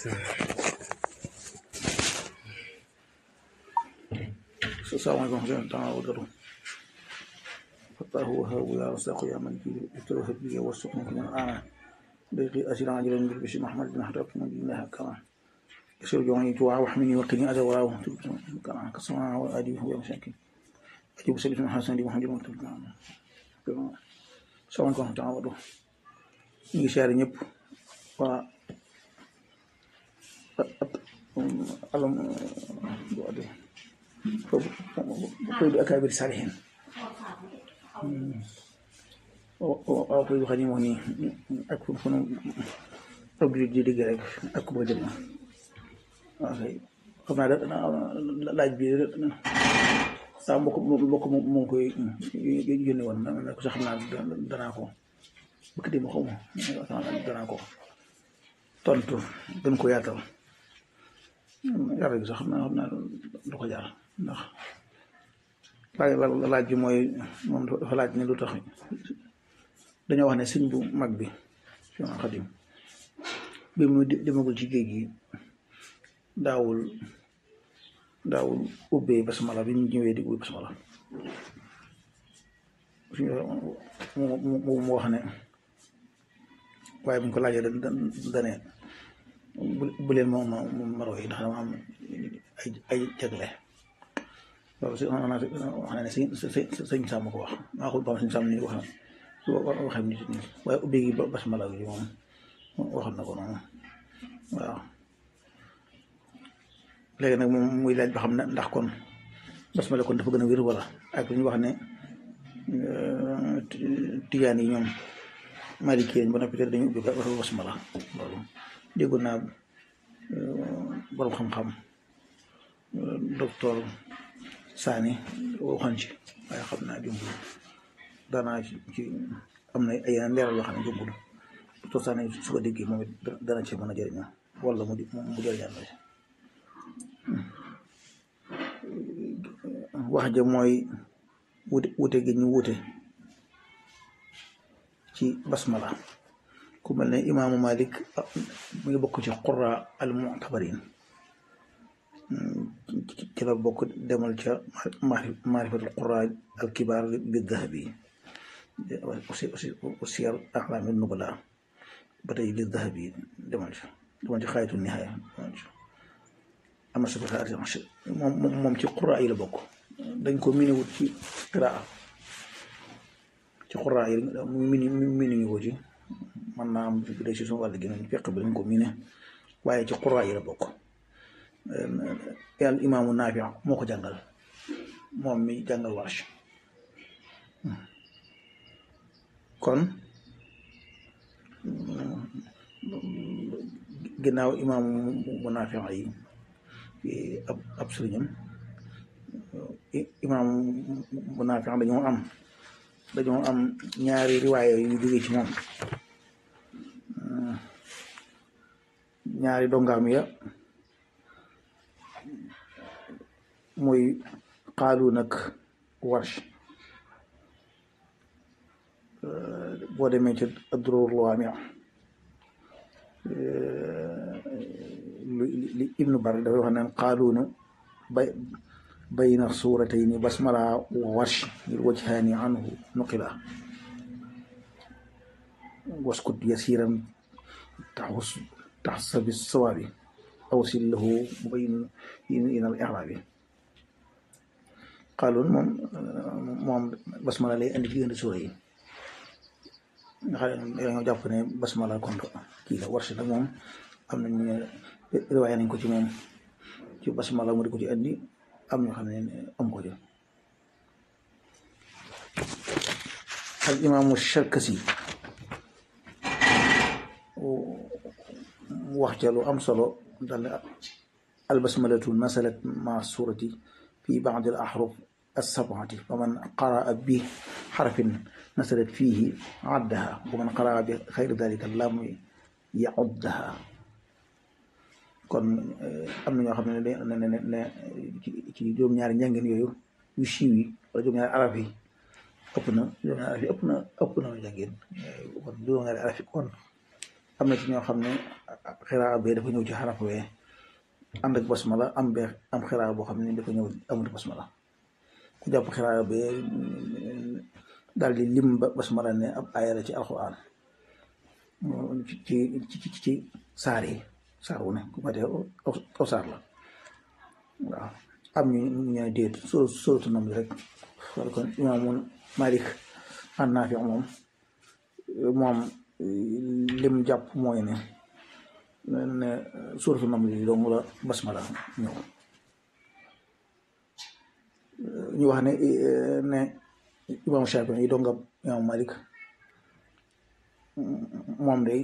salaamaaleykum wa rahmatulah wa barakatuh fataahu wahaabu yaa rasaaqu yaa man kii istawhab bi warzuqni min ana ضيقي أسير عاجلا بالبشر محمد بن حرب من الله كما يسير جواني جوا وحمني وقني أذى وراه كما كسمع وأدي هو مساكين أجيب سبيل من حسن دي محمد مكتوب كما سواء كان تعودوا نيجي شهر ñëpp waa alam doade koy du akabir salihin waaw koy xam ni moo nii ak fu nu ab di dégg rek ak ku bëgg jëm waaw kay xam naa da laaj bi saa mbokk mbokk moo koy yónni woon na ko sax xam naa danaa ko bëgg dem xaw ma danaa ko tontu gën ko yaatal yàlla gi sax xam naa xam naa du ko jaar ndax laaj laaj bi mooy moom dafa laaj ne lu tax dañoo wax ne sëñ bu mag bi Seex Xadim bi mu demagul ci géej gi daawul daawul ubbee basmala bi ñu ñëwee di ubbi basmala mu mu wax ne waaye bu ñu ko laajee da dane bu leen moom maro yi ndax dama am ay ay jagle loolu si wax na ne sëñ sëñ Sàmm ko wax maa ko ba sëñ Sàmm ni wax na waxee nit ñi waaye ubbi gi basmala gi moom waxoon na ko noonu waaw léegi nag moom muy laaj ba xam ne ndax kon basmala kon dafa gën a wér wala ak li ñu wax ne tijaan yi ñoom maliki ba noppi te dañu ubbi basmala loolu déggoon naa borom xam-xam docteur Sani waxoon ci waaye xam naa jumbul daanaa ci ci am na ay yeneen leeral yoo xam ne jumbul docteur Sani su ko déggee moom it dana ci mën a jëriñoo wala mu mu jëriñal la wax ja mooy wute wute gi ñu wute ci basmala ku mel ne imaamu Malik mu ngi bokk ci qurra al mu'tabarin ci la bokk demal ca maarifatul qurra al kibaar bi dahabi aussi aussi siyar a'laami nubala ba tey li dahabi demal ca demal ci xaayatu nihaaya am na solo moom moom ci qurra yi la bokk dañ ko miinewut ci qiraa ci qurra yi mini mini ñu ko ci man naa am bu dee ci suñu wàll gi nañ fekk bi dañ ko miine waaye ci qurra yi la bokk yàlla imaamu Naafi moo ko jàngal moom mi jàngal Warsh kon ginnaaw imaamu mu Naafi yi ab ab sëriñam imaam bu Naafi dañoo am dañoo am ñaari riwaaya yu jóge ci moom ñaari dongaam ya muy xaalu nag Warsh boo demee ci Ad-Durarul Lawaami' li Ibnu Bar dafay wax naan xaaluunu bay bayna suuratayni basmala wa Warsh ngir wajhaani anhu nuqila waskut yasiran taxus taxsa bi sawaabi awsil lahu mubayyin in al i'raabi xaaluun moom moom basmala lay andi ci indi suura yi nga xam ne dañoo jàpp ne basmala kon kii la Warsh nag moom am nañ ne riwaaya nañ ko ci moom ci basmala mu di ko ci andi am ñoo xam ne am ko ci al imaamu Sharkasi wax ca lu am solo dal al basmalatu nasalat ma surati fi ba'd al ahruf as-sab'ati fa man qaraa bi xarfin nasalat fiihi addaha wa man qaraa bi xayri dalika lam ya'uddaha kon am na ñoo xam ne ne ne ne ci juróom-ñaari njàngin yooyu yu siiw yi wala juróom-ñaari araf yi ëpp na juróom-ñaari araf yi ëpp na ëpp na njàngin kon juróom-ñaari araf yi kon am na ci ñoo xam ne xiraa bee dafa ñëw ci xaraf wee ànd ak basmala am bee am xiraa boo xam ne dafa ñëw amut basmala ku jàpp xiraa bee daal di lim ba basmala ne ab aaya la ci alxuraan ci ci ci ci saar yi saar wu ne ku ma dee aw saar la waaw am ñu ñu déet soo sootu nam rek wala kon imaamu Malik an Naafi moom moom lim jàpp mooy ne ne suuratu nam li dong la basmala ñëw ñu wax ne ne imaamu Shaafi yi dongab imaamu Malik moom day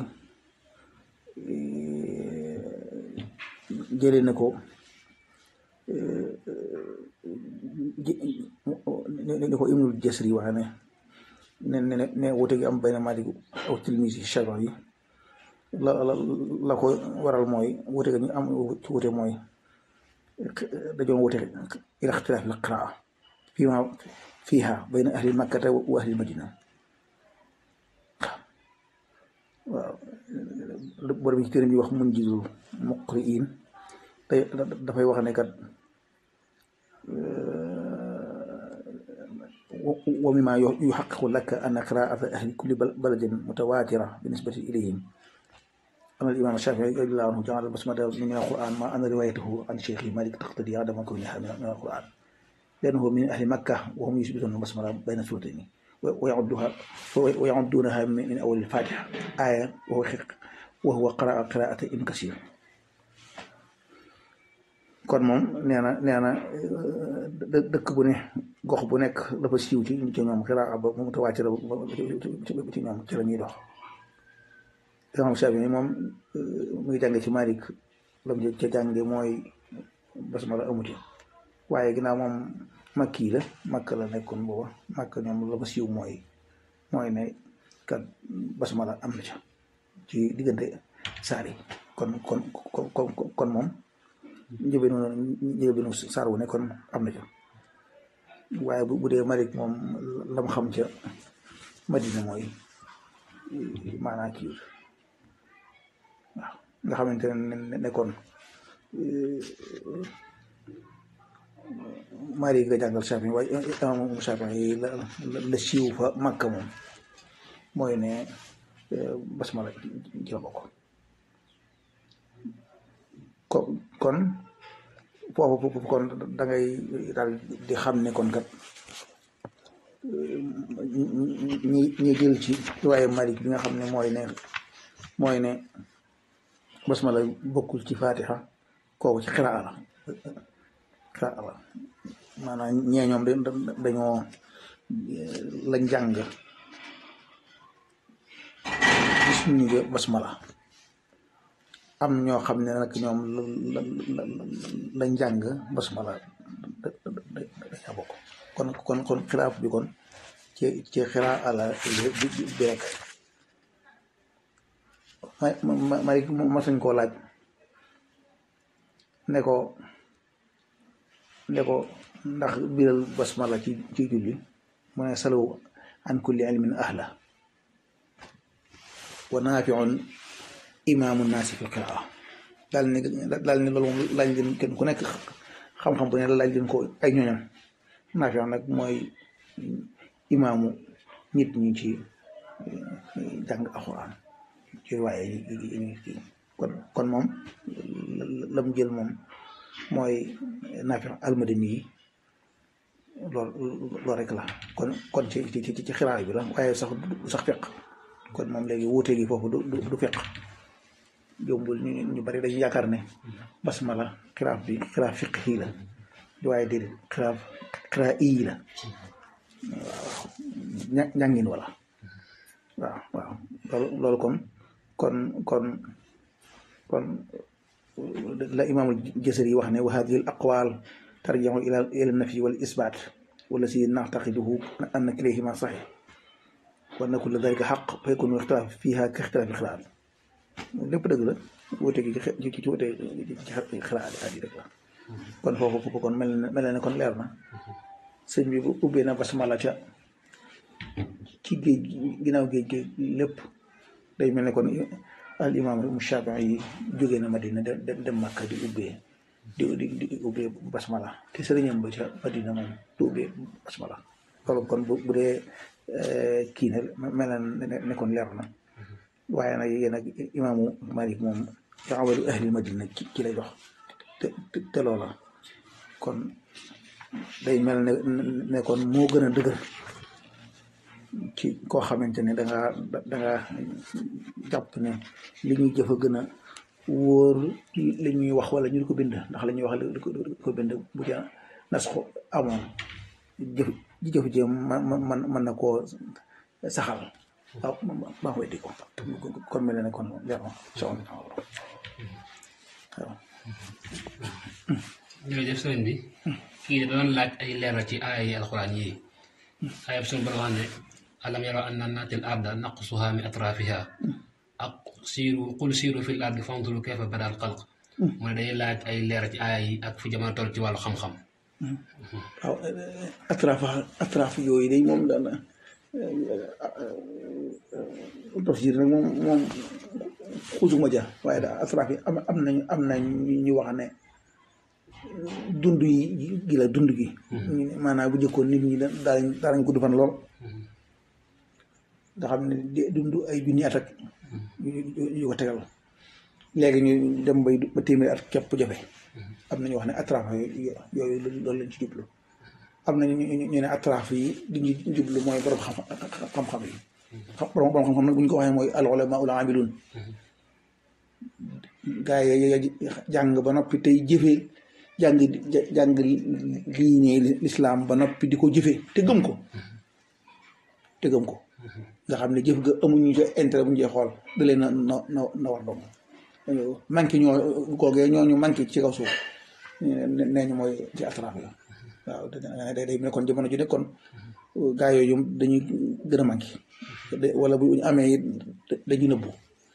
jëlee na ko ni ko Ibnul Jasri wax ne ne ne ne wute gi am bayna Malik aw tilmisi Shaafi yi la la la ko waral mooy wute ga ñu am ci wute mooy dañoo wute ila ixtilaaf al qiraa fiima fiiha bayna ahli makkata wa ahli madina waaw borom ci téere bi wax mun jizul muqriin te dafay wax ne kat wa mimma yuhaqqiqu laka anna qiraa'ata ahli kulli baladin mutawaatira binisbati ilayhim أن الإمام الشافعي رضي الله عنه جعل البسملة من القرآن مع أن روايته عن شيخ مالك تقتضي عدم كونها من القرآن لأنه من أهل مكة وهم يثبتون البسملة بين سورتين ويعدها ويعدونها من أول الفاتحة آية وهو وهو قراءة قراءة ابن كثير kon moom nee na nee na dëkk bu ne gox bu nekk dafa siiw ci ci ñoom xiraa ba mu tawaatir ci ñoom ci la ñuy dox imam Shaafi moom mu ngi jànge ci Malik lam ca jànge mooy basmala amuti waaye ginnaaw moom makki la makk la nekkoon booba makk ñoom la fa siiw mooy mooy ne kat basmala am na ca ci diggante saar yi kon kon kon kon moom njëbeenu njëbeenu saar wu ne kon am na ca waaye bu dee Malik moom lam xam ca Madina mooy maanaa kii waaw nga xamante ne nekkoon mari nga jàngal Shaafi waaye imam Shaafi la la siiw fa Makka moom mooy ne basmala ci la bokk ko kon foofu kon da ngay daal di xam ne kon kat ñi ñi jël ci waaye Malik bi nga xam ne mooy ne mooy ne basmala bokkul ci fatiha kooku ci xiraa la xiraa la maanaam ñee ñoom dañoo lañ jàng gis ñu nga basmala am ñoo xam ne nag ñoom lañ jàng basmala dañaa bokk kon kon kon xiraaf bi kon ci ci xiraa la bi rek ma ma ma ma sañ koo laaj ne ko ne ko ndax biral basmala ci ci julli mu ne salaw an kulli ilmin ahla wa naafiun imaamu naasi fi qiraa daal ni daal ni loolu moom laaj leen kenn ku nekk xam-xam bu ne laaj leen ko ay ñooñam naafiun nag mooy imaamu nit ñi ci jàng alxuraan ci waaye yi kon kon moom la mu jël moom mooy naafi almadani yi lool loolu rek la kon kon ci ci ci xiraa bi la waaye sax du sax feq kon moom léegi wuute gi foofu du du feq jombul ñu ñu bari dañu yaakaar ne basmala xiraaf bi xiraaf fiq yii la waaye déedéet xiraaf xiraa ii la waaw ñàngin wala waaw waaw loolu loolu kon kon kon kon la imaamul jasari wax ne wa hadihi al aqwal tarji'u ila ila nafi wal isbat wala si na'taqiduhu anna kilayhima sahih wa anna kulla dhalika haqq fa yakunu ixtilaaf fiha ka ixtilaafi xilaat lépp dëgg la wute gi ci ci wute ci xilaat yi rek la kon foofu foofu kon mel na mel na ne kon leer na sëñ bi bu ubbee na basmala ca ci géej ginnaaw géej géej lépp day mel ne kon al imaam mu Shaafi'i yi jóge na Madina dem dem Makka di ubbee di di di ubbee basmala te sëriñam ba ca Madina moom du ubbee basmala loolu kon bu bu dee kii ne mel na ne kon leer na waaye nag yéen ak imaamu Malik moom ci amalu ahli Madina ci ci lay dox te te loola kon day mel ne ne kon moo gën a dëgër ci koo xamante ne danga danga jàpp ne li ñuy jëf a gën a wóor li ñuy wax wala ñu di ko bind ndax la ñuy wax li ko bind bu ca nas ko amoon jëf jëf ji man man mën na koo saxal waaw maa koy di ko kon mel ne kon leer na soxna waaw jërëjëf sëriñ bi kii da doon laaj ay leeral ci aaya yi alxuraan yi ayab suñu borom wax ne alam yaraw anna naatil arda naqsuha min atrafiha ak siiru qul siiru fil ardi fanzuru kayfa bada al xalq mu ne day laaj ay leeral ci aaya yi ak fu jamono toll ci wàllu xam-xam waaw atraf atraf yooyu day moom daana tafsir nag moom moom xusuma ja waaye daal atraf yi am am nañ am nañ ñu wax ne dund yi gi la dund gi maanaam bu njëkkoon nit ñi daal daanañ gudd fan lool nga xam ne dund ay junni at ak yu ko tegal léegi ñu dem bay ba téeméeri at képp jafe am nañu wax ne atraf yooyu loolu lañ ci jublu am na ñu ne atraf yi di ñu jublu mooy borom xam xam-xam yi borom borom xam-xam nag bu ñu ko waxee mooy al ulama ul amilun gaa yi jàng ba noppi tey jëfee jàng jàng lii ne lislaam ba noppi di ko jëfee te gëm ko te gëm ko nga xam ne jëf ga amuñu ca intérêt bu ñu cee xool da leen na na na war doom manqué ñoo googee ñooñu manqué ci kaw suuf nee ñu mooy ci atraf la waaw day day ne kon jamono ju nekkoon gaa yooyu dañuy gën a manqué wala bu ñu amee dañuy nëbbu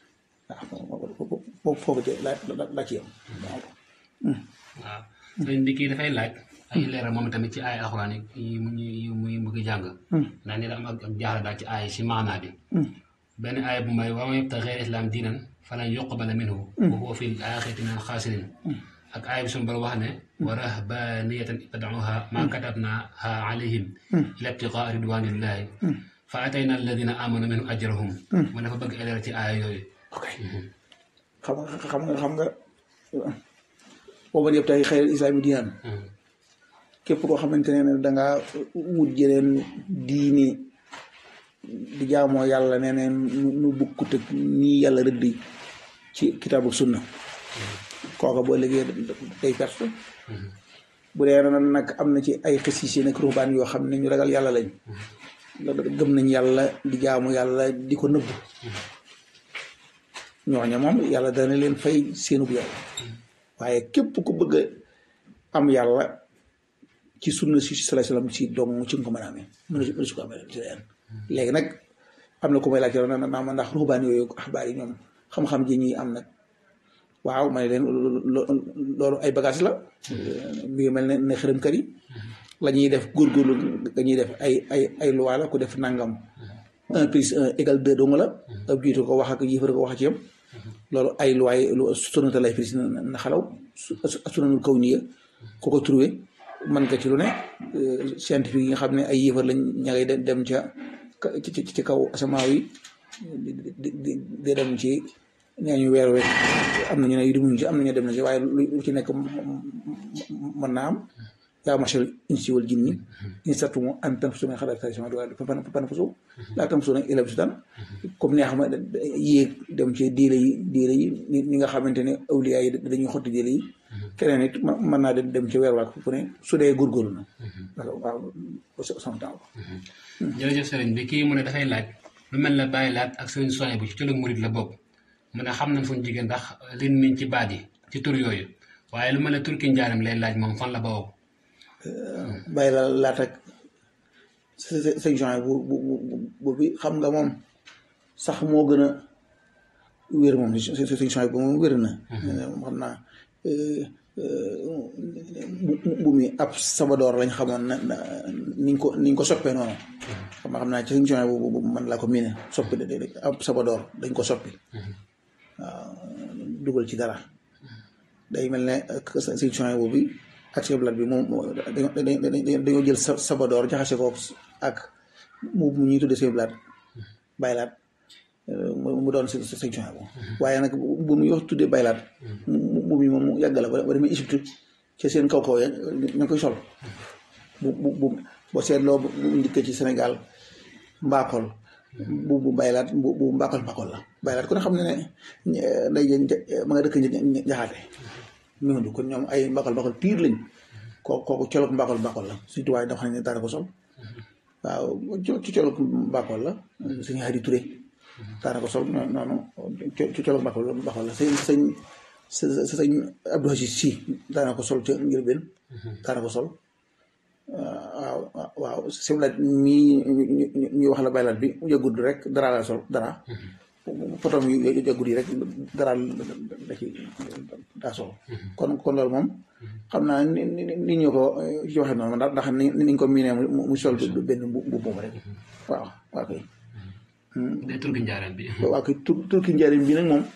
waaw foofu ci la la ci yam waaw waaw sëriñ bi kii dafay laaj ay leeral moom tamit ci ay alxuraan yi yi muy bëgg jàng ndax ni da am ak jaaxle daal ci ay si maanaa bi benn aaya bu may wa man yabtaxi xayra islam diinan falan yuqbala minhu wa huwa fi l-aaxirati min al-xaasiriin ak aaya bi suñu borom wax ne wa rahbaaniyatan ibtadauha maa katabnaaha alayhim illa ibtigaa ridwaanillahi fa atayna alladina amanu minhum ajrahum mu dafa bëgg ay leeral ci aaya yooyu ok xam nga xam nga xam nga booba yëpp tey xayral islaami diinaan képp koo xamante ne dangaa wut jeneen diini di jaamoo yàlla nee neen nu bukkut ak nii yàlla rëddi ci kitaabu sunna kooka boo liggéey day perte bu dee nag am na ci ay xësiisi nag ruubaan yoo xam ne ñu ragal yàlla lañ gëm nañ yàlla di jaamu yàlla di ko nëbb ñooña moom yàlla dana leen fay seenub yàlla waaye képp ku bëgg am yàlla ci sunna si sallallahu alayhi wasallam ci dong ci nga ko mën a amee mën a su ko amee ci leen léegi nag am na ku may laajte na naa ma ndax ruubaan yooyu axbaar yi ñoom xam-xam ji ñuy am nag waaw ma ne leen loolu ay bagage la mi ngi mel ne ne xërëmkat yi la ñuy def góorgóorlu nga ñuy def ay ay ay loi la ku def nangam un plus un égal deux dong la ab jiitu ko wax ak yëfar ko wax ci yam loolu ay loi lu sonata lay prise na xalaw sunanul kaw nii ku ko trouvé mën nga ci lu ne scientifique yi nga xam ne ay yëfar lañ ña ngay dem ca ci kaw asamaaw yi di dem ci nee ñu weer wek am na ñu ne yu demuñu ci am na ñu dem na ci waaye lu ci nekk mën naa am yaa machal insi wal jinni in sattumu an tanfusu min xalaqi samaawaati wal ardi fanfusu laa tanfusuuna illaa bi sultaan comme ni nga xam ne yéeg dem ci diile yi diile yi ñi nga xamante ne awliya yi dañuy xotti diile yi keneen it mën naa dem ci weer waak fu ne su dee góorgóorlu na waaw sama temps jërëjëf sëriñ bi kii mu ne dafay laaj lu mel ne bàyyi laat ak sëriñ soñ bu ci tëlëg murit la bokk mu ne xam nañ fu ñu jigéen ndax lin miñ ci baat yi ci tur yooyu waaye lu mel ne turki njaaram lay laaj moom fan la bawoo bàyyi la laat ak sëñ Jean bu bu bu bi xam nga moom sax moo gën a wér moom sëñ Jean bu moom wér na xam naa bu mi ab sabadoor lañ xamoon na niñ ko niñ ko soppee noonu xam nga xam naa ci sëñ Jean bu man laa ko miine soppi ab sabadoor dañ ko soppi waaw dugal ci dara day mel ne sëñ Chouaïbou boobu ak Cheikh Abdoulaye bi moom dañoo jël sa sabadoor jaxase ko ak mu mu ñuy tuddee Cheikh Abdoulaye baylaat mu doon si sëñ Chouaïbou waaye nag bu mu wax tuddee baylaat mu mu moom mu yàgg la ba demee Égypte ci seen kaw kaw ya ña koy sol bu bu bu boo seetloo bu njëkkee ci Sénégal mbaakol bu bu baylaat bu bu mbaakol mbaakol la baylaat kon xam ne ne nday ma nga dëkk njaxaate ñooñu kon ñoom ay mbaakol mbaakol piir lañ koo kooku colog mbaakol mbaakol la surtout waaye dafa xam ne daara ko sol waaw ci colog mbaakol la suñu Hadi Touré daana ko sol noonu ci colog mbaakol mbaakol la sëñ sëñ sëñ Abdou Aziz Sy daana ko sol ca ngir benn daana ko sol waaw waaw simlaat mii ñu wax la baylaat bi yëgul rek dara la sol dara potom yu yëgul yi rek dara da ci daa sol kon kon loolu moom xam naa ni ni ñu ko ci waxee noonu ndax ndax ni niñ ko miinee mu sol benn bu boobu rek waaw waa koy day turki njaareem bi waa koy tur turki njaareem bi nag moom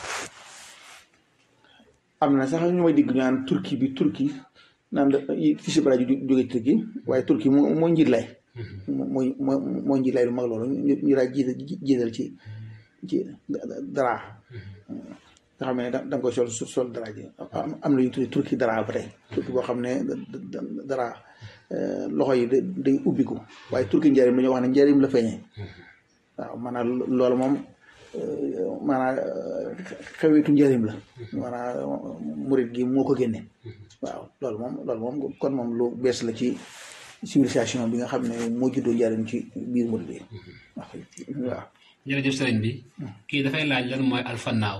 am na sax ñu may digg ñu naan turki bi turki naan fi si bara ji jóge turki waaye turki moo moo njiit lay mooy moo moo njiit lay lu mag loolu ñu daa jiital jiital ci ci dara nga xam ne da nga koy sol sol dara ji am na ñu tuddi turki dara ba tey turki boo xam ne dara loxo yi day ubbiku waaye turki njëriñ dañoo wax ne njëriñ la feeñee waaw maanaam loolu moom maanaam xewetu njëriñ la maanaam murit gi moo ko génne waaw loolu moom loolu moom kon moom lu bees la ci civilisation bi nga xam ne moo juddoo njëriñ ci biir murit yi waaw jërëjëf sëriñ bi kii dafay laaj lan mooy alfanaaw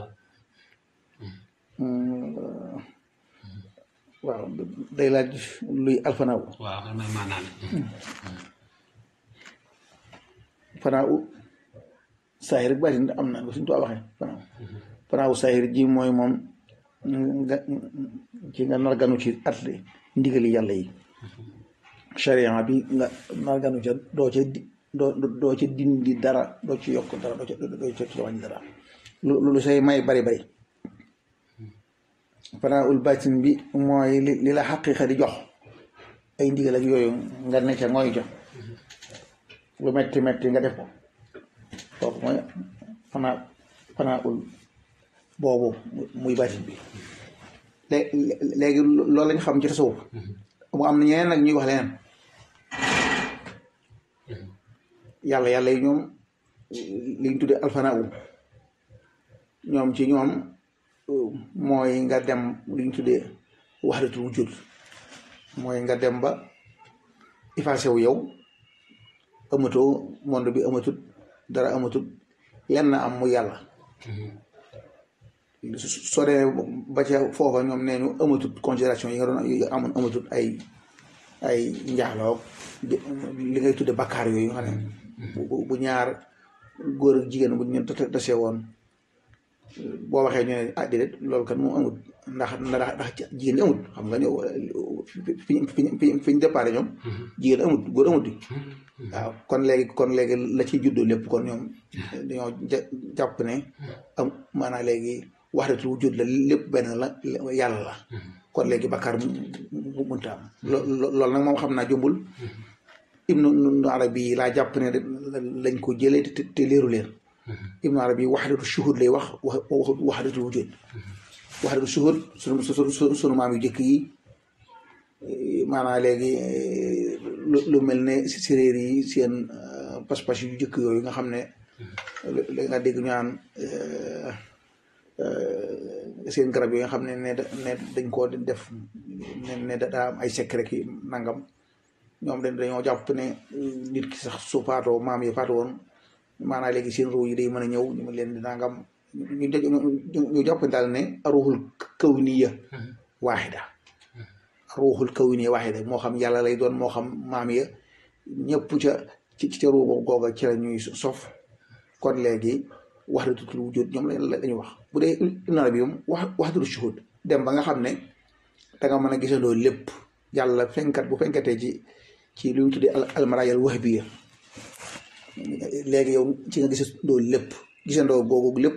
waaw day laaj luy alfanaaw waaw lan mooy maanaam fanaaw saahir rek baatin am na suñu tuwaa waxee fanaaw fanaaw saahir ji mooy moom nga ci nga nar ganu ci at ndigali yàlla yi charia bi nga nar ganu ca doo ca doo doo ca dindi dara doo ci yokk dara doo ca doo ca wàññi dara lu lu say may bari bari fanaul baatin bi mooy li li la xaqiqa di jox ay ndigal ak yooyu nga ne ca ngooy jox lu metti metti nga def ko kooku mooy fanaa fanaul boobu muy baatin bi léegi loolu lañ xam ci tasawuf mu am na ñeneen nag ñuy wax leneen yàlla yàlla yi ñoom liñ tuddee alfanaaw ñoom ci ñoom mooy nga dem liñ tuddee wahdatul wujud mooy nga dem ba effacé wu yow amatoo monde bi amatut dara amatut lenn am mu yàlla soo demee ba ca foofa ñoom nee ñu amatut considération yi nga doon amoon amatut ay ay njaaloo li ngay tudde bakkaar yooyu nga xam ne bu ñaar góor ak jigéen bu ñu tasee woon boo waxee ñu ne ah déedéet loolu kan moom amut ndax ndax ndax jigéen ñi amut xam nga ñëw fi fi fi ñu déparé ñoom jigéen amut góor amut yi waaw kon léegi kon léegi la ciy juddoo lépp kon ñoom dañoo jàpp ne am maanaam léegi waxdatul wujud la lépp benn la yàlla la kon léegi bakkaar mu mënta am loolu nag moom xam naa jombul ibnu arabi laa jàpp ne lañ ko jëlee te te leeru leen ibnu arabi waxdatu shuhud lay wax wax waxdatul wujud waxdatu shuhud sunu sunu sunu maam yu jëkk yi maanaam léegi lu mel ne séréer yi seen pas-pas yu jëkk yooyu nga xam ne léegi nga dégg ñu naan seen garab yi nga xam ne ne ne dañ koo def ne ne daa am ay secret ki nangam ñoom dañ dañoo jàpp ne nit ki sax su faatoo maam yi faatu woon maanaam léegi seen ruu yi day mën a ñëw ñu leen di nangam ñu ñu jàpp daal ne ruuxul kawniya waaxida ruuxul kawniya waaxida moo xam yàlla lay doon moo xam maam ya ñëpp ca ci ca ruu googa ci la ñuy sof kon léegi wahdatul wujud ñoom la lañu wax bu dee Ibn Arabi moom wax wahdatul shuhud dem ba nga xam ne da nga mën a gisandoo lépp yàlla fenkat bu fenkatee ci ci lu ñu tuddee almarayal wahbiya léegi yow ci nga gisandoo lépp gisandoo googu lépp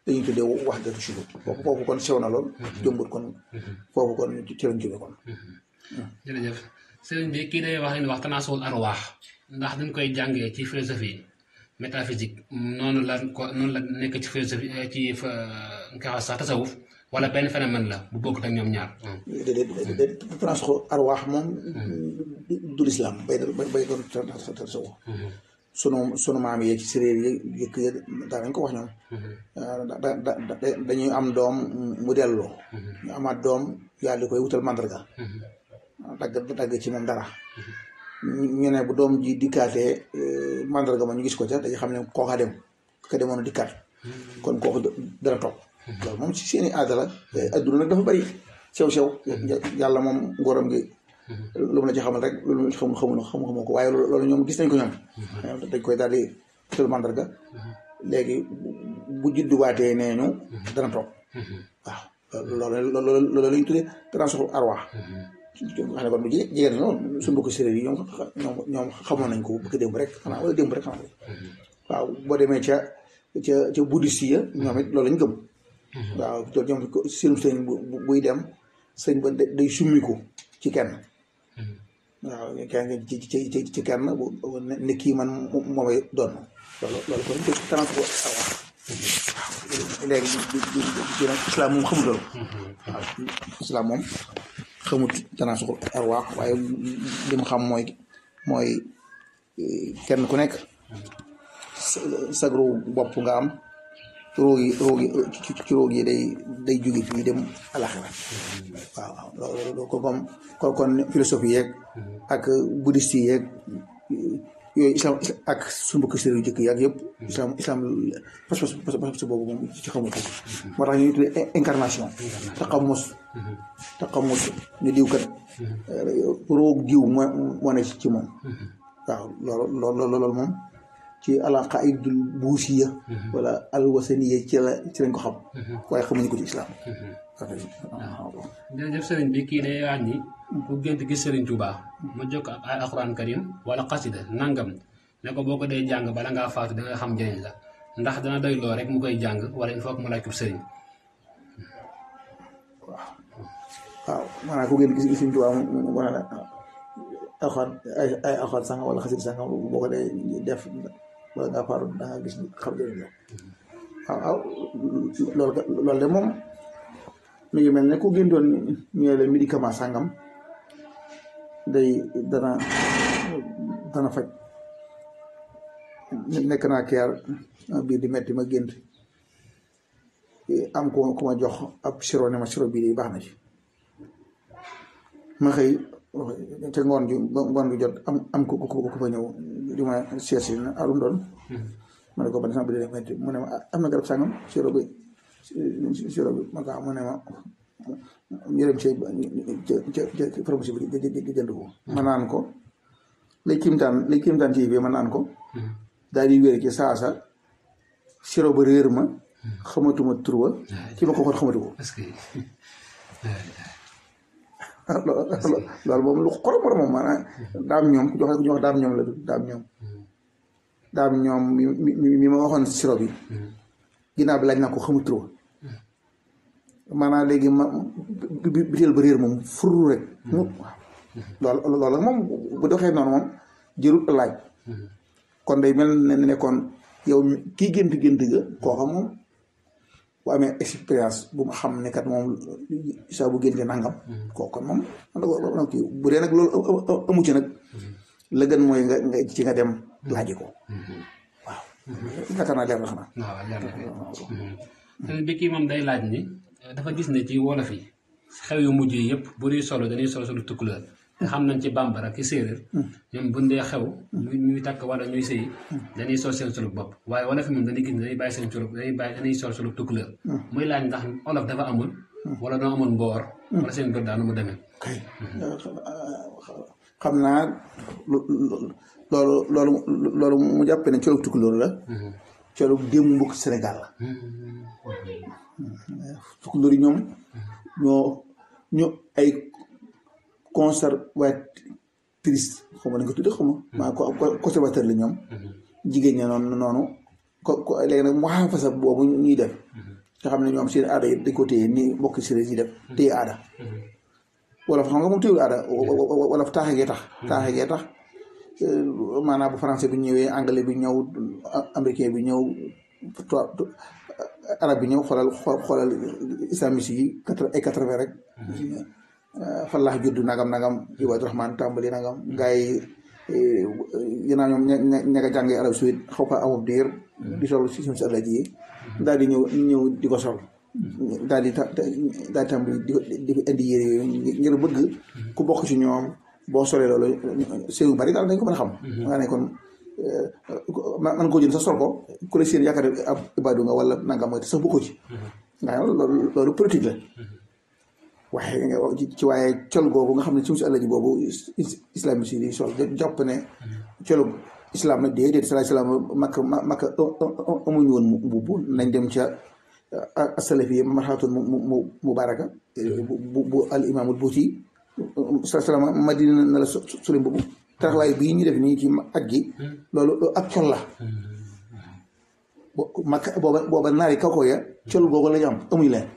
dañuy tuddee wax datu shuhud foofu foofu kon sew na lool jëmbut kon foofu kon ci lañ jóge kon jërëjëf sëriñ bi kii day wax ne wax tanaasul arwaax ndax dañ koy jàngee ci philosophie métaphysique noonu la ko noonu la nekk ci philosophie ci fa nga xam sax tasawuf wala benn phénomène la bu bokkut ak ñoom ñaar. déedéet déedéet tanaasul arwaax moom du lislaam bay bay doon tasawuf sunu sunu maam yi ci séréer yi yëkk yi daa nañ ko wax ñoom da da dañuy am doom mu delloo ñu amaat doom yàlla di koy wutal mandarga dagg dagg ci moom dara ñu ne bu doom ji dikkaatee mandarga ma ñu gis ko ca dañu xam ne kooka dem ka demoon dikkaat kon kooku dana toog loolu moom ci seeni aada la adduna nag dafa bari sew sew yàlla moom ngóoram gi lu mu la ci xamal rek loolu xamul xamul xamu ko waaye loolu ñoom gis nañ ko ñoom dañ koy daal di wutal mandarga léegi bu judduwaatee nee ñu dana toog waaw loolu loolu loolu la ñu tuddee transport arwaax xam ne kon du jigéen ñi suñu mbokku séeréer yi ñoom ñoom ñoom xamoon nañ ko bëgg démb rek xanaa wala démb rek xanaa waaw boo demee ca ca ca bouddhiste ya ñoom it loolu lañ gëm waaw loolu ñoom seen sëñ buy dem sëñ ba day summiku ci kenn waaw kenn ci ci ci ci kenn ne kii man moomay doon loolu loolu kon ko transport arwaax waaw léegi di nag islam moom xamul loolu waaw islam moom xamut tanaasul arwaax waaye li mu xam mooy mooy kenn ku nekk sag ruu bopp nga am róog yi róog yi ci róog yi day day jóge fii dem alaxira waaw waaw loolu ko comme kon kon philosophie yeeg ak bouddhiste yi yeeg yooyu islam ak suñu mbokk séeréer yu jëkk yi ak yëpp islam islam pas-pas pas-pas boobu moom ci xamul ko moo tax ñuy tuddee incarnation taqamus taqamus ñu diw kat roog diw moo moo ne ci moom waaw loolu loolu loolu moom ci alaqaidul buusiya wala alwasaniya ci la ci lañ ko xam waaye xamuñu ko ci islam jërëjëf sëriñ bi kii day wax ni ku gént gis sëriñ Tuubaa ma jokk ak ay alxuraan karim wala xasida nangam ne ko boo ko dee jàng bala ngaa faatu da nga xam njëriñ la ndax dana doy loo rek mu koy jàng wala il faut que mu laaj ko sëriñ waaw waaw maanaam ku gént gis gis sëriñ Tuubaa mu ne la alxuraan ay ay alxuraan sànga wala xasida sànga boo ko dee def wala ngaa faatu da nga gis xam njëriñ la waaw waaw loolu loolu de moom mi ngi mel ne ku géntoon ñu ne la médicament sàngam day dana dana faj nekk naa keer biir di metti ma gént am ku ku ma jox ab siro ne ma siro bii de baax na ci ma xëy te ngoon ju ngoon ju jot am am ku ku fa ñëw di ma seet si na alum doon ma ne ko ban sama bi de metti mu ne ma am na garab sàngam siro bi siro bi ma kaa mu ne ma ñu dem ci ca ca pharmacie bi di jënd ko ma naan ko lay kimtaan lay kimtaan ci bi ma naan ko daal di wér ci saasa siro ba réer ma xamatuma turwa ki ma ko xool xamatu ko loolu moom lu xorom xorom moom maanaam daam ñoom ku jox ku jox daam ñoom la du daam ñoom daam ñoom mi mi mi ma waxoon siro bi ginnaaw bi laaj naa ko xamut turwa maanaam léegi ma biteel ba réer moom furu rek mu waaw loolu loolu moom bu doxee noonu moom jërul laaj kon day mel ne nekkoon yow kii gént gént ga kooka moom bu amee expérience bu ma xam ne kat moom saa bu génte nangam kooka moom man kii bu dee nag loolu amu ci nag la gën mooy nga nga ci nga dem laaji ko waaw yaakaar naa leer na xanaa waaw leer na bi kii moom day laaj ni dafa gis ne ci wolof yi xew yu mujj yi yëpp bu ñuy solo dañuy solo solo tukkuleer te xam nañ ci bambara ki séeréer ñoom bu dee xew ñuy takk wala ñuy sëy dañuy sol seen solo bopp waaye wolof yi moom dañuy gis ne dañuy bàyyi seen solo dañuy bàyyi dañuy sol solo tukkuleer muy laaj ndax olof dafa amul wala doo amoon mboor wala seen bët daanu mu demee kay xam naa loolu loolu loolu mu jàppee ne colug tukkuleer la colug démbuk Sénégal la tukkuleer yi ñoom ñoo ñoo ay conservatrice xaw ma nañ ko tudde xaw ma maa ko conservateur la ñoom jigéen ña noonu noonu ko ko léegi nag mu xaafasa boobu ñuy def nga xam ne ñoom seen aada yi dañ ko téye ni mbokki séeréer yi def téye aada wala fa xam nga moom téyul aada wala fa taaxe gee tax taaxe gee tax maanaam bu français bi ñëwee anglais bi ñëw américain bi ñëw arab bi ñëw xoolal xoolal islamiste yi quatre ay quatre vingt rek fallah juddu nagam nagam ibaadu rahman tàmbali nagam gars yi yénaa ñoom ña ña nga jàngee arab suite xaw ko amub diir di sol si suñu si àlla ji daal di ñëw ñëw di ko sol daal di daal di tàmbali di ko di ko indi yére yooyu ngir bëgg ku bokk ci ñoom boo solee loolu séew bari daal dañ ko mën a xam nga ne kon man koo jël sa sol ko ku la seen yaakaar ab ibaadu nga wala nangam mooy te sax bokkoo ci nga xam loolu loolu politique la waaye ci waaye col googu nga xam ne suñu si àll ji boobu islamiste yi di sol jàpp ne colu islam nag déedéet salaay salaam makka makka amuñu woon mbubb nañ dem ca asalafi yi marxaatun mu mu mubaraka bu bu al imaamul buuti salaay salaam madina na la soli mbubb taraxlaay bii ñu def nii ci aj gi loolu ak col la makka booba booba naari kaw ko ya col googu la ñu am amuñu leen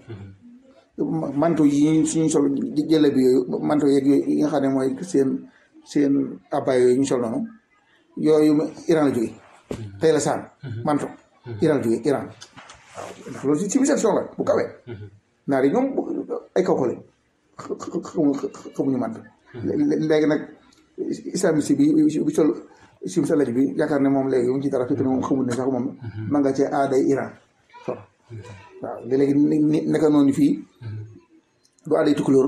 manto yi suñu sol jële bi yooyu manto yeeg yooyu yi nga xam ne mooy seen seen abbaay yooyu ñu sol noonu yooyu Iran la jóge tey la saan manto Iran la jóge Iran waaw ndax loolu civilisation la bu kawee naar yi ñoom ay kaw ko lañ xamuñu manto léegi nag islamiste bi bi sol sim sa laj bi yaakaar ne moom léegi mu ci dara fekk ne moom xamul ne sax moom ma nga ci aaday Iran sol waaw léegi naka noonu fii du aaday tukulóor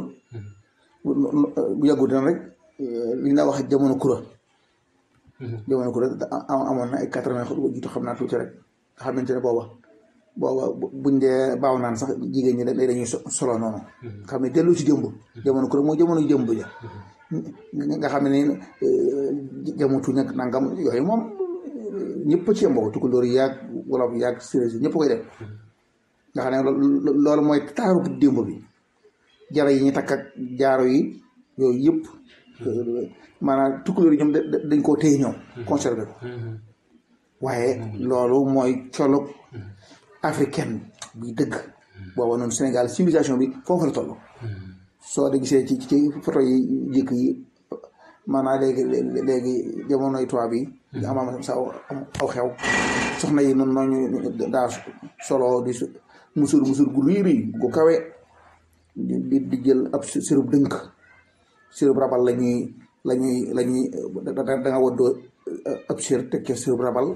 bu yàggu dina rek li ñu wax jamono kura jamono kura amoon na ay quatre-vingt jiitu xam naa tuuti rek nga xamante ne booba booba buñ dee baaw naan sax jigéen ñi dañuy solo noonu xam ne dellu si jëmb jamono kura mooy jamono jëmb ja nga xam ne jamono tuñ ak nangam yooyu moom ñëpp ci yem boobu tukulóor yi yaag wolof yaag séeréer yi ñëpp koy def nga xam ne loolu mooy taaru démb bi jara yi ñu takk ak jaaro yi yooyu yëpp maanaam tukulóor yi ñoom dañ koo téye ñoom conservé ko waaye loolu mooy colog africaine bi dëgg booba noonu Sénégal civilisation bi foofu la toll soo de gisee ci ci photo yi jëkk yi maanaam léegi léegi jamonoy tubaab bi am am sa aw xew soxna yi noonu nooñu daa solo di musur musur gu ruy ruy gu kawe di di jël ab sirub dënk sirub rabal la ñuy la ñuy la ñuy da nga waddoo ab sir teg ca sirub rabal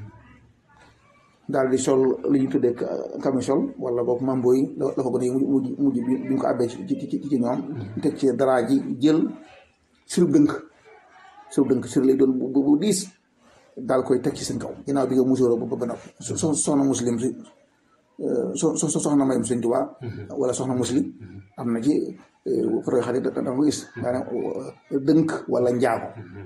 daal di sol li ñu tuddee camisole wala boog mambo yi la ko gën a mujj mujj bi ñu ko abbee ci ci ci ñoom teg ci dara ji jël sirub dënk sirub dënk sir lay doon bu bu diis daal koy teg ci seen kaw ginnaaw bi nga musuroo ba ba noppi so soxna muslim si so so soxna mayum sëñ Tuubaa wala soxna muslim am na ci photo yoo xam ne da nga ko gis maanaam dënk wala njaago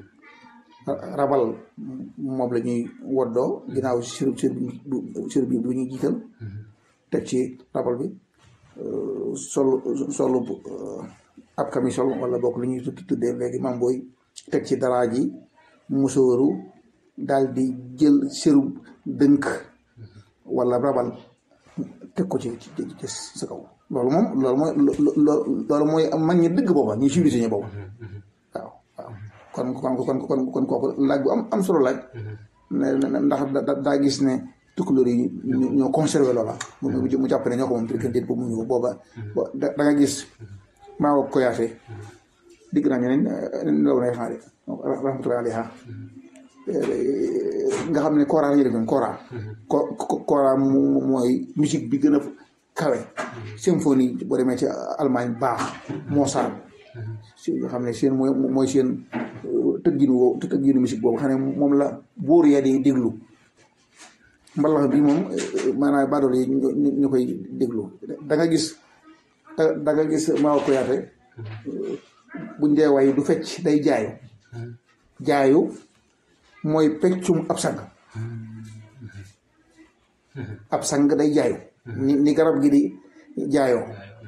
rabal moom la ñuy woddoo ginnaaw sir sir sir bi bu ñuy jiital teg ci rabal bi sol solu ab camisole wala bokk lu ñuy tuddee léegi mam booy teg ci daraa ji musóoru daal di jël siru dënk wala rabal teg ko ci ci sa kaw loolu moom loolu mooy loolu mooy mag ñi dëgg booba ñu civilisé ñu booba waaw waaw kon kon kon kon kon kooku laaj bu am am solo laaj ndax daa gis ne tukulóor yi ñoo conservé loola mu jàpp ne ñoo ko moom te déet boobu mu ñu booba da nga gis maa ko koyaate digg naa ñu ne law nay xaari rahmatullahi alayha nga xam ne kora la ñuy def ñoom kora ko kora mooy musique bi gën a kawe symphonie boo demee ci Allemagne baax Mozart si nga xam ne seen mooy mooy seen tëgginu woo tëgginu musique boobu xam ne moom la buur ya di déglu mbalax bi moom maanaam baadool yi ñu koy déglu da nga gis da nga gis Mao Koyaate buñ dee way du fecc day jaayu jaayu mooy peccum ab sang ab sang day jaayu ni ni garab gi di jaayoo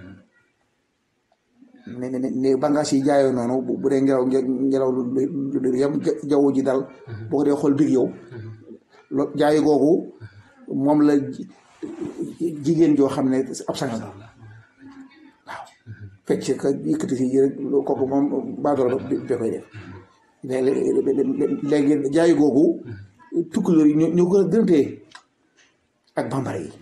ni ni ni bàngaas yi jaayoo noonu bu dee ngelaw ngelaw lu yam jaww ji dal boo ko dee xool biir yow jaayu googu moom la jigéen joo xam ne ab sangal la waaw fecc ka yëkkati si rek kooku moom baadoolo ba ba koy def léegi jaay googu tukkulóor yi ñoo ñoo gën a gën a téye ak bambara yi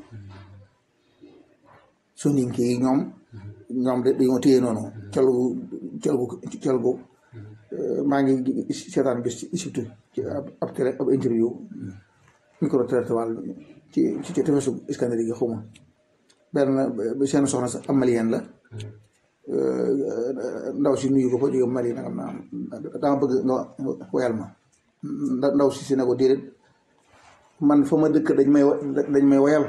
soninke yi ñoom ñoom de dañoo téye noonu col gu col gu col gu maa ngi seetaan bis ci surtout ci ab ab télé ab interview micro trottoir ci ci ci tefesu Iskandari gi xawma benn seen soxna sa am malien la ndaw si nuyu ko fa jóge Mali nangam naa dama bëgg nga woyal ma ndaw si si ne ko déedéet man fa ma dëkk dañ may dañ may woyal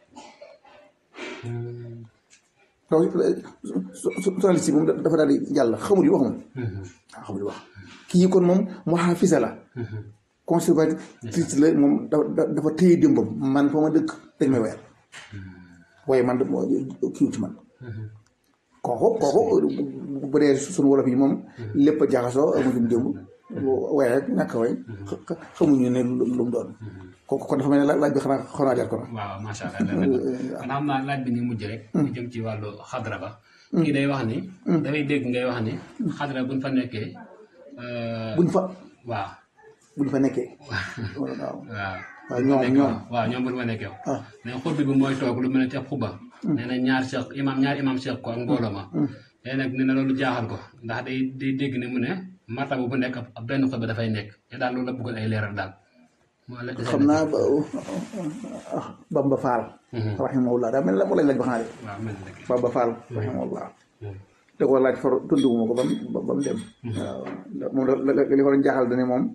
ndaw si si moom dafa daal di jàll xamul yi wax moom waaw xamul yi wax kii kon moom mu xaafisa la conservatrice la moom dafa téye démbam man fa ma dëkk dañ may woyal waaye man kiiw ci man kooku kooku bu dee suñu wolof yi moom lépp a jaxasoo amuñu démb waaye rek ñàkk a way xamuñu ne lu mu doon kooku kon dafa mel ne laaj bi xanaa xanaa jar ko na waaw macha allah kon xam naa laaj bi ni mujj rek mu jëm ci wàllu xadra ba kii day wax ni dafay dégg ngay wax ni xadra buñ fa nekkee buñ fa waaw buñ fa nekkee waaw waaw waaw ñoom ñoom waaw ñoom buñ fa nekkee ah ne xutbi bi mooy toog lu mel ne ci ab xuba nee na ñaar seq imam ñaar imam seq ko ak mbooloo ma léegi nag nee na loolu jaaxal ko ndax day day dégg ne mu ne martaba bu nekk ab benn xutba dafay nekk te daal loolu la bëggoon ay leeral daal moo la xam naa ba Bamba Fall rahimahullah daa mel la mu lañ laaj ba xanaa de waaw mel na rek Bamba Fall rahimahullah da ko laaj for tunduguma ko ba mu ba mu dem waaw moom li ko doon jaaxal dane moom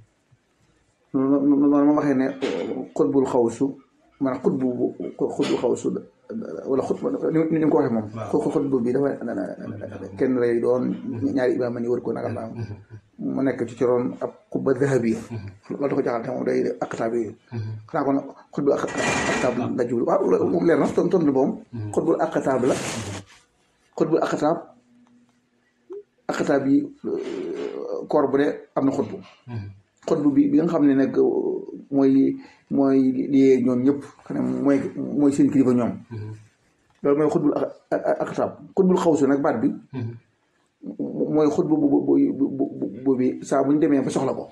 noonu ma waxee ne xutbul xawsu maanaam xutbu xutbul xawsu wala xutba ni ñu ko waxee moom xutbu bi dafa kenn lay doon ñaari imaam ni wër ko nagam naam mu nekk ci coroon ab xutba dahabi loolu da ko jaaxal te moom day aqtaab yooyu xanaa kon xutbul aqtaab la jublu waaw moom leer na ton tontu moom xutbul aqtaab la xutbul aqtaab aqtaab yi koor bu ne am na xutbu xutbu bi bi nga xam ne nag mooy mooy liyee ñoom ñëpp xam ne mooy mooy seen kilifa ñoom loolu mooy xutbul aqtaab xutbul xawsu nag baat bi mooy xutbu bu bu bu bi saa bu ñu demee ba soxla ko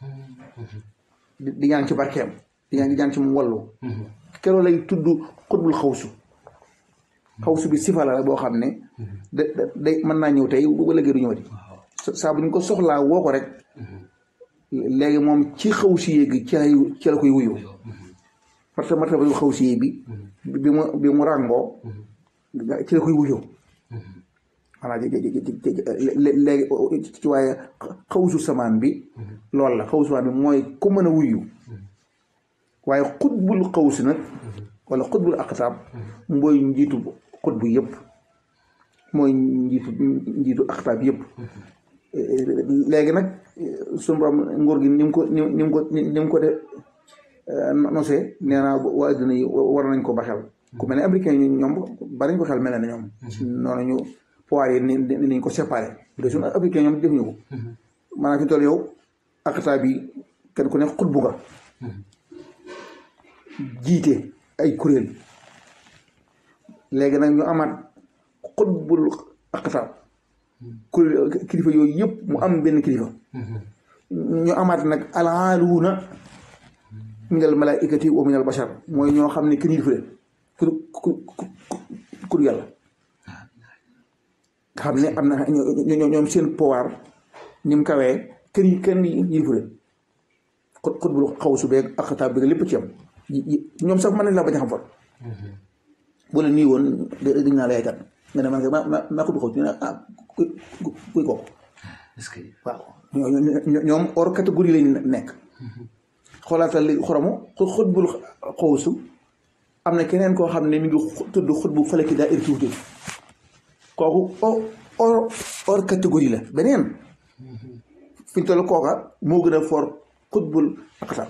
di ñaan ci barkeem di ñaan di ñaan ci mu wallu keroo lay tudd xutbul xawsu xawsu bi sifa la boo xam ne da day mën naa ñëw tey bu ëllëgee du ñëwati saa bu ñu ko soxlaa woo ko rek léegi moom ci xaw si yéegi ci lay ci la koy wuyu parce que martaba yu xaw si yéeg bi bi mu bi mu ràngoo ci la koy wuyu voilà léegi ci waaye xawsu samaan bi loolu la xawsu samaan bi mooy ku mën a wuyu waaye xutbul xawsi nag wala xutbul aqtaab mooy njiitu xutbu yëpp mooy njiitu njiitu aqtaab yëpp léegi nag suñu borom nguur gi ni mu ko ni ni mu ko ni mu ko de nosee nee naa waa adduna yi war nañ ko ba xel ku mel ne américain yi ñoom bari nañ ko xel mel na ñoom noonu ñu pouvoir yi ni niñ ko séparé bu dee suñu africain ñoom defuñu ko maanaam fi toll yow akata bi kenn ku ne xutbu nga jiite ay kuréel léegi nag ñu amaat xutbul akata kuréel kilifa yooyu yëpp mu am benn kilifa ñu amaat nag alaaluuna minal malaikati wa minal bashar mooy ñoo xam ne kenn yilifu leen ku ku ku yàlla xam ne am na ñoom seen pouvoir ni mu kawee kenn kenn yilifu leen xut xut bul xaw su beeg ak xataab bi lépp ci am ñoom sax mën nañ laa bañ a xam fa bu la nii woon dañ naa lay kat nga ne man ma ma ma xut bu xaw ñu ne ah kuy kuy kooku est-ce que waaw ñoom hors catégorie lañ nekk xoolaatal li xoromu xut bul xawsu am na keneen koo xam ne mi ngi tudd xut bu falaki daa irtuuti kooku hors hors catégorie la beneen fi ñu toll kooka moo gën a fort xut bul aqtaab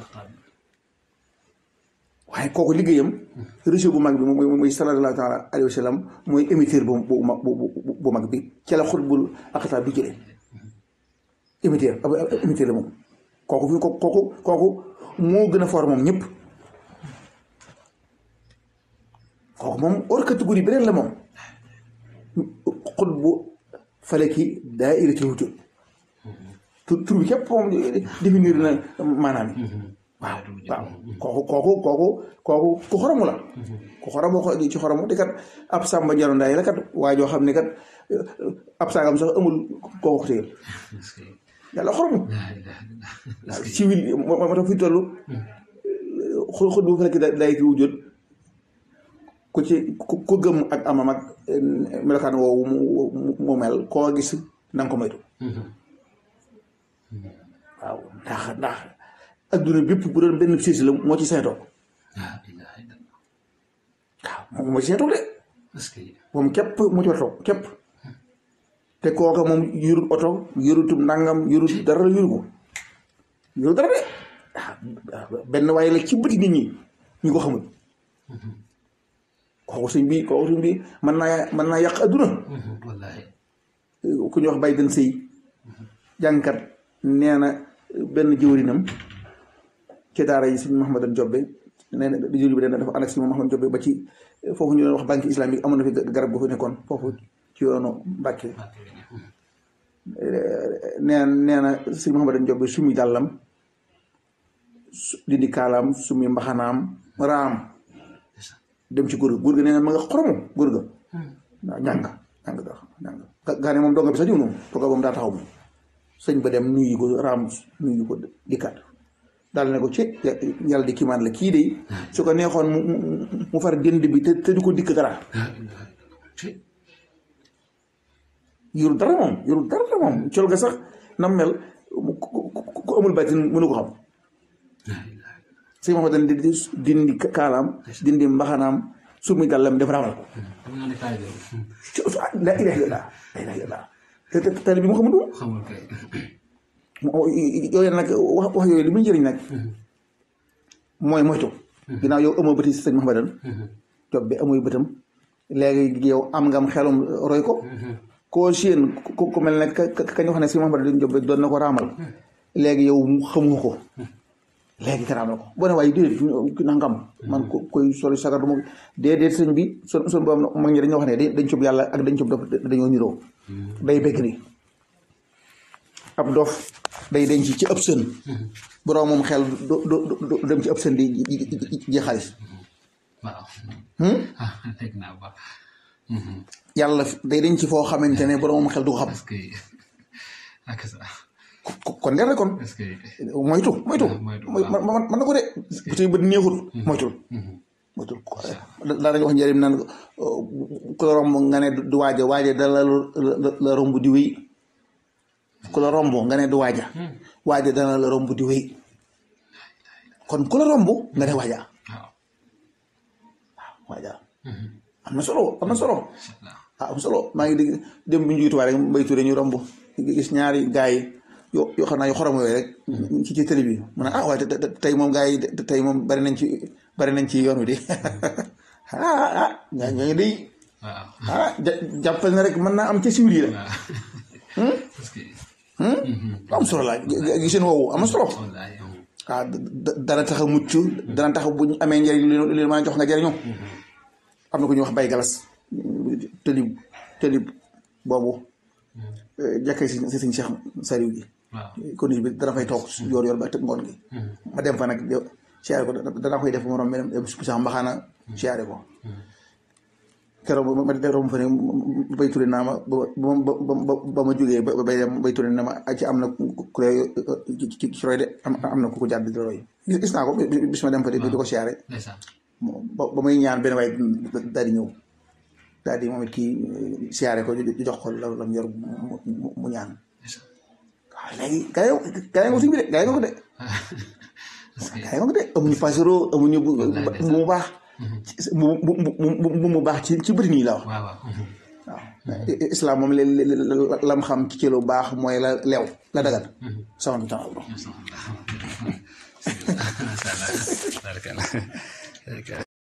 waaye kooku liggéeyam réseau bu mag bi mooy mooy sallallahu taala alayhi wa sallam mooy émetteur bu bu mag bu mag bi ci la xut bul aqtaab bi jëlee émetteur émetteur la moom kooku fi kooku kooku moo gën a fort moom ñëpp kooku moom hors catégorie beneen la moom xut bu fale ki daa irrité wujud tur tur bi képp moom définir na maanaam yi waaw waaw kooku kooku kooku kooku ku xoromu la ku xoromu ko ci xoromu te kat ab sàmba jaro ndaay la kat waa joo xam ne kat ab saagam sax amul kooku ko téyel yàlla xoromu waaw civil moo moo tax fi toll xul xul bu fekk day ki wujjóot ku ci ku gëm ak amam ak melokaan woowu mu mel koo gis na nga ko moytu waaw ndax ndax adduna bépp bu doon benn siis la moo ci seetoo waaw moom moo ci seetoo de moom képp mu ci war toog képp te kooka moom yurut oto yurutum nangam yurut dara la yuru ko yurut dara de waaw benn waaye la ci bëti nit ñi ñu ko xamul kooku sëñ bi kooku sëñ bi mën naa mën naa yàq adduna ku ñuy wax bay den sëy jàngkat nee na benn jëwrinam ci daara yi sëñ Mahamadan Jobbe nee na di jëli bi dafa ànd ak sëñ Mahamadan Jobbe ba ci foofu ñu doon wax banque islamique amoon na fi garab gu fi nekkoon foofu ci yoonu Mbàkke nee nee na sëñ Mahamadan Jobbe sumi dàllam dindi kaalaam sumi mbaxanaam raam dem ci góor ga góor ga nee na ma nga xoromu góor ga waaw ñàng ñàng da ñàng gaa ne moom donga bi sax ñëw noonu tooga moom daa taxaw moom sëñ ba dem nuyu ko raam nuyu ko dikkaat daal ne ko ci yàlla di kiimaan la kii de su ko neexoon mu mu far dënd bi te te du ko dikk dara yorul dara moom yorul dara moom col ga sax nam mel ku amul bàttin mënu ko xam sëñ Mahamadan di dindi kaalaam dindi mbaxanaam sumi dàllam def raamal ko la ilaha illallah la ilaha illallah te te tali bi mu xamul yooyu nag wax wax yooyu li muy njëriñ nag mooy moytu ginnaaw yow amoo bëti sëñ Mahamadan job bi amuy bëtam léegi yow am ngam xelum roy ko koo seen ku mel ne ka kañ wax ne sëñ Mahamadan job doon na ko raamal léegi yow xamu ko léegi karaamal ko boo ne waaye déedéet nangam man ko koy soli sagar du ma déedéet sëñ bi son son boobu mag ñi dañoo wax ne dañ cub yàlla ak dañ cub dof dañoo niroo day bekk ni ab dof day denc ci ëpp sën borom moom xel du du dem ci ëpp sën di ji xaalis yàlla day denc foo xamante ne borom moom xel du ko xam kon leer na kon moytu moytu man na ko de bu tey bët neexul moytul moytul daa dañu wax njëriñ naan ku la romb nga ne du waaja waaja da la la romb di wéy ku la romb nga ne du waaja waaja dana la romb di wéy kon ku la romb nga ne waaja waaw waaja am na solo am na solo ah am solo maa ngi dégg dem bi ñu juutuwaay rek mbay turé ñu romb gis ñaari gaay yi yoo yoo xam naa yu xorom yooyu rek ci ci télé bi mu ne ah waaye tey moom gars yi tey moom bari nañ ci bari nañ ci yoon wi de ah ah ñaa ñooñu day ah jàppal na rek mën naa am ca siwir yi la am solo la giseen woowu am na solo ah dana tax a mucc dana tax bu ñu amee njëriñ li leen mën a jox nga jëriñoo am na ko ñuy wax bay galas tëlib tëlib boobu jàkkee si si siñ Cheikh Sariw gi kon bi dana fay toog yoor yoor ba tëb ngoon gi ma dem fa nag siyaare ko danaa koy def morom mi dem sax mbaxaana siyaare ko keroog ma de romb fa ne bay turé naa ma ba ba ma jógee ba bay dem bay turé na ma ci am na ku lay ci roy de am na ku ko jàdd di roy gis naa ko bis ma dem fa di ko siyaare ba muy ñaan benn waay daal di ñëw daal di moom it kii siyaare ko jox ko la lam yor mu ñaan waaw léegi gaa yi gaa yi nga ko suñ bi de gaa yi nga ko de gaa yi nga ko de amuñu pasero amuñu bu mu baax bu bu mu baax ci ci bëri nii la wax waaw islam moom lam xam ci ci lu baax mooy la leew la dagan sama bi temps